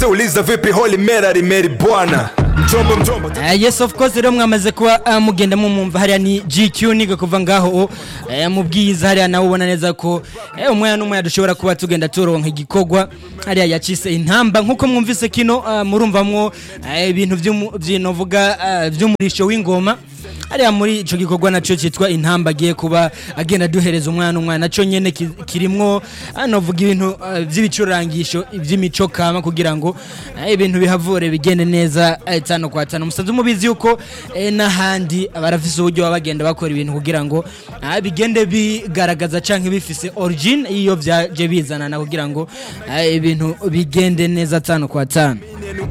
wazee uliza vipi holy mary mary bwana mjombo mjombo Uh, yes of course rero mwamaze kuba uh, mugenda mumumva hariya ni GQ niga kuva ngaho uh, mu bwiza hariya nawe ubona neza ko uh, umwana n'umwana dushobora kuba tugenda turonka igikorwa hariya yacise intamba nkuko mwumvise kino uh, murumvamwo uh, ibintu vy'umu- vy'inovuga uh, vy'umurisho w'ingoma hariya muri ico gikorwa naco citwa intamba agiye kuba agenda duhereza umwana umwana naco nyene ki- kirimwo anovuga ibintu uh, vy'ibicurangisho vy'imico kama kugira ngo uh, ibintu bihavure bigende neza uh, tano kwa tano musanze mubizi yuko eh, n'ahandi barafise uburyo baba bagenda bakora ibintu kugira ngo uh, bigende bigaragaza canke bifise origin iyo vyaje bizanana kugira ngo uh, ibintu bigende neza tano kwa tano